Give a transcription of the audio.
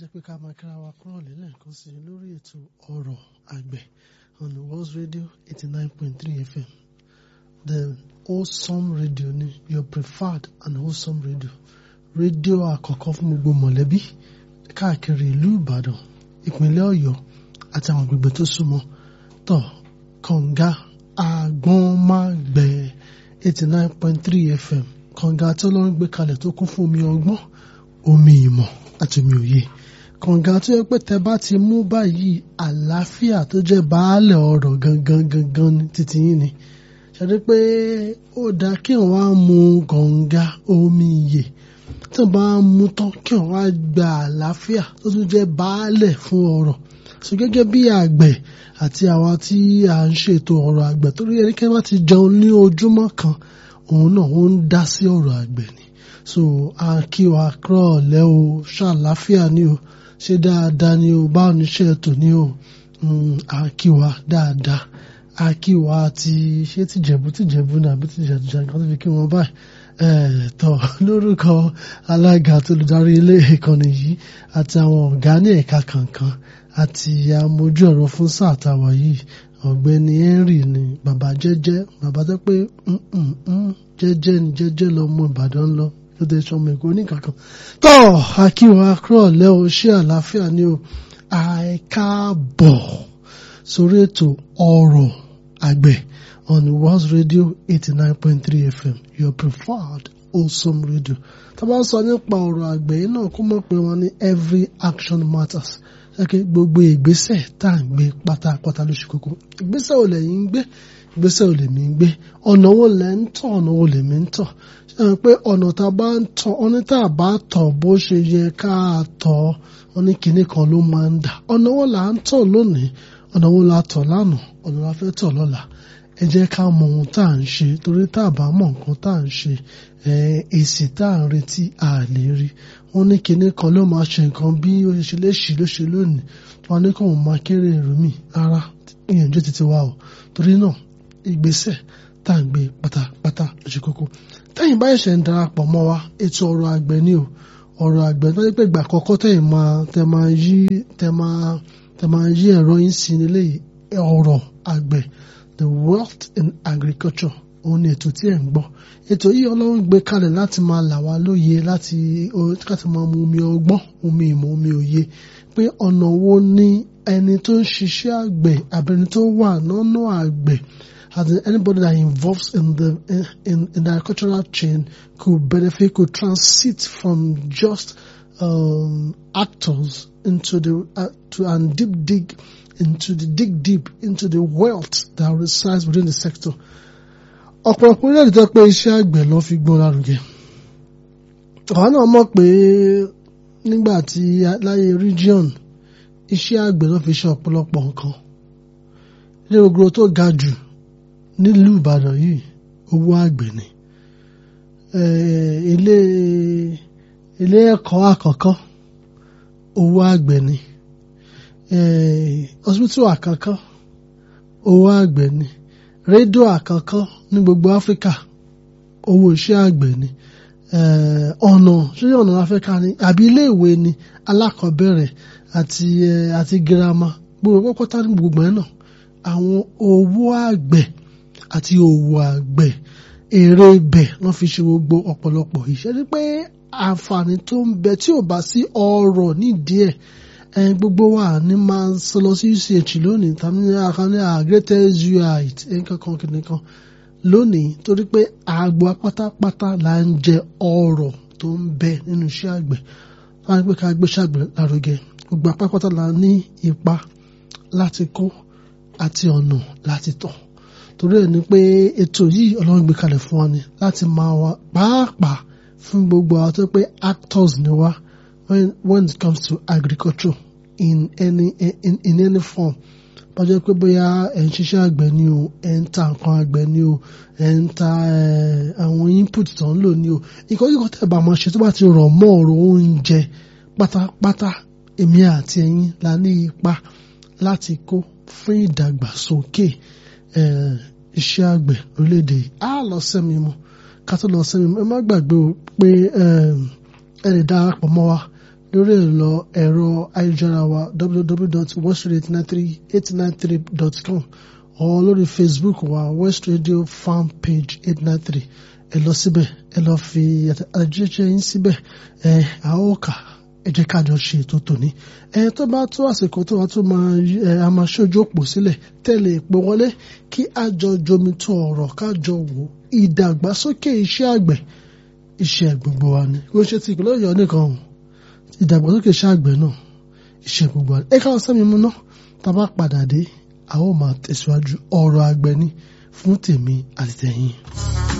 pé ká máa kíra wa kúrò lélẹ̀ kan sí lórí ètò ọ̀rọ̀ àgbẹ̀ on the World Radio eighty nine point three FM the wholesome radio ni your preferred and wholesome radio rédíò àkọ́kọ́ fún gbogbo mọ̀lẹ́bí káàkiri ìlú Ìbàdàn ìpínlẹ̀ Ọ̀yọ́ àti àwọn agbègbè tó súnmọ́ tọ̀ kànga àgbọ̀nmágbẹ̀ eighty nine point three FM kànga tí Ọlọ́run gbé kalẹ̀ tó kún fún omi ọgbọ́n omi ìmọ̀ àti omi òye kànga tó yẹ pé tẹ bá ti mú báyìí àlàáfíà tó jẹ́ baálẹ̀ ọ̀rọ̀ gangan gangan ní títí yín ni ṣàdé pé ó dáa kí wọ́n á mu kànga omi ìyè tí wọ́n bá ń mu tán kí wọ́n á gba àlàáfíà tó tún jẹ́ baálẹ̀ fún ọ̀rọ̀ so gẹ́gẹ́ bí àgbẹ̀ àti àwa tí à ń ṣètò ọ̀rọ̀ àgbẹ̀ torí ẹnikẹ́ni bá ti jẹun ní ojúmọ́ kan òun náà ó ń dá sí ọ̀rọ̀ àgbẹ̀ ni so a kí wa kúrọ̀ lẹ́ o ṣàlàáfíà ni o ṣe dáadáa ni o báwo ni iṣẹ́ ètò ni o a kí wa dáadáa a kí wa ti ṣé tìjẹ̀bú tìjẹ̀bú ní àbí tìjẹ̀bú nǹkan tó fi kí wọn báyìí tọ́ lórúkọ alága tó olùdarí ilé ìkànnì yìí àti àwọn ọ̀gá ní ẹ̀ka kankan àti amójú ọ̀rọ̀ fún sáà táwa yìí ọ̀gbẹ́ni Henry ni bàbá jẹ́jẹ́ bàbá tó pé jẹ́jẹ́ ni jẹ́jẹ́ lọ́mọ Ìbàdàn lọ lóde sọmọ Èkó oníkankan tọ́ akíwá kúrò lẹ́ o ṣé àlàáfíà ni o àìkáàbọ̀ sórí ètò ọ̀rọ̀ àgbẹ̀ on World Radio eighty nine point three FM your preferred wholesome radio tá a bá sọ nípa ọ̀rọ̀ àgbẹ̀ yìí náà kó mọ̀ pé wọ́n ní every action matters ẹ̀kẹ́ gbogbo ìgbésẹ̀ tá à ń gbé pátápátá lóṣù kókó ìgbésẹ̀ ò lẹ́yìn ń gbé ìgbésẹ̀ ò lèmi ń gbé ọ̀nà wo lẹ́ ń tọ̀ ọ̀nà wo lèmi ń tọ̀ ṣe é pé ọ̀nà tá a bá ń tọ̀ ọ̀nà tá a bá tọ̀ bó ṣe yẹ ká a tọ̀ ọ́ ní kinní kan ló máa ń dà ọ̀nà wo là ń tọ̀ lónìí ọ̀nà wo la tọ̀ lánàá ọ̀nà la fẹ́ tọ̀ lọ́la ẹ jẹ́ ká mọ ohun tá à ń ṣe torí tá a bá mọ nǹkan tá à ń ṣe èsì tá à ń retí a lè rí wọ́n ní kinní kan ló máa ṣe nǹkan bí ó ṣe lè ṣì ló ṣe lónìí wọ́n ní kó máa kéré èrò mi rárá ìyànjú títí wa o torí náà ìgbésẹ̀ tá à ń gbé pátápátá lóṣù kókó tẹ́yìn bá ṣẹ̀ ń darapọ̀ mọ́ wa ètò ọ̀rọ̀ àgbẹ̀ ni o ọ̀rọ̀ àgbẹ̀ tó yẹ pé ìgbà àkọ́kọ́ tẹ́yìn máa tẹ́ máa yí tẹ́ máa tẹ́ máa yí ẹ̀rọ yín sí nílé ọ̀rọ̀ àgbẹ̀ the wealth in agriculture òun ni ètò tí ẹ̀ ń gbọ́ ètò yìí ọlọ́run gbé kalẹ̀ láti máa là wá lóye láti láti máa mu omi ọgbọ́n omi ìmọ̀ omi òye pé ọ̀nà wo ni ẹni tó ń ṣiṣẹ́ àgbẹ̀ àbẹ̀ni tó wà nínú àgbẹ̀ and anybody that involves in the in, in the agricultural chain could benefit could transit from just um, actors into the uh, to and deep dig into the dig deep into the wealth that resides within the sector ọ̀pọ̀lọpọ̀ orílẹ̀-èdè tó pé iṣẹ́ àgbẹ̀ ló fi gbọ́n lárugẹ. àwa náà mọ̀ pé nígbà tí láyé region iṣẹ́ àgbẹ̀ ló fi ṣe ọ̀pọ̀lọpọ̀ nǹkan. ilé gbogbo tó ga jù nílùú Ìbàdàn yìí owó àgbẹ̀ ni. ilé ilé ẹ̀kọ́ àkọ́kọ́ owó àgbẹ̀ ni. hospital àkọ́kọ́ owó àgbẹ̀ ni rédíò àkọ́kọ́ ní gbogbo áfíríkà owó iṣẹ́ àgbẹ̀ ni ọ̀nà ṣíṣe ọ̀nà áfíríkà ni àbí iléèwé ni alákọ̀ọ́bẹ̀rẹ̀ àti àti girama gbogbo pátá ní gbogbo ẹ̀ náà àwọn owó àgbẹ̀ àti òwò àgbẹ̀ èrè ibẹ̀ wọ́n fi ṣe gbogbo ọ̀pọ̀lọpọ̀ iṣẹ́ ní pé àǹfààní tó ń bẹ tí ò bá sí ọrọ̀ nídìí ẹ̀ ẹn gbogbo wa ní máa ń sọ lọ sí UCH lónìí tàbí àkànní greatest UI nǹkan kan kìnìkan lónìí torí pé àgbo pátápátá là ń jẹ ọrọ̀ tó ń bẹ nínú iṣẹ́ àgbẹ̀ láti pé ká gbé iṣẹ́ àgbẹ̀ lárugẹ gbogbo pátápátá là ní ipa láti kó àti ọ̀nà láti tọ̀ torí ẹ̀ ni pé ètò yìí ọlọ́run gbé kalẹ̀ fún wa ni láti máa wá pàápàá fún gbogbo àwọn tó pé actors ni wá when when it comes to agriculture in any in, in any form bá jẹ́ pé bóyá ẹ̀ ń ṣiṣẹ́ àgbẹ̀ ni o ẹ̀ ń ta nǹkan àgbẹ̀ ni o ẹ̀ ń ta àwọn input tó ń lò ni o ìkọ́jú kan tẹ̀ bá máa ṣe tó bá ti rọ̀ mọ́ ọ̀rọ̀ oúnjẹ pátápátá èmi àti ẹ̀yin la ní ipa láti kó fún ìdàgbàsókè iṣẹ́ àgbẹ̀ lórílẹ̀‐èdè yìí á lọ sẹ́mi mu ká tó lọ sẹ́mi mu ẹ má gbàgbé o pé ẹ lè darapọ̀ mọ́ wa lórí ẹ̀rọ ẹ̀rọ ayélujára wa www.westradio893.com or lórí Facebook wa West Radio fan page eight nine three ẹ lọ síbẹ̀ ẹ lọ fi àtẹ̀jíṣẹ́ yín síbẹ̀ ẹ a ó kà ẹ jẹ́ ká jọ ṣe ètò tòní ẹ tó bá tó àsìkò tó wá tó máa ẹ a máa ṣojú òpó sílẹ̀ tẹ̀lé ìpè wọlé kí a jọ jomi tó ọ̀rọ̀ ká jọ wò ìdàgbàsókè iṣẹ́ àgbẹ̀ iṣẹ́ gbogbo wa ni kò ṣe ti ìpínlẹ̀ Ọ̀yọ́ nìkan o ìdàgbàsókè iṣẹ́ àgbẹ̀ náà iṣẹ́ gbogbo wa ni ẹ káwọn sẹ́mi mú ná tá a bá padà dé a ó máa tẹ̀síwájú ọ̀rọ̀ àgbẹ̀ ni fún tèmi àti tẹ̀yìn.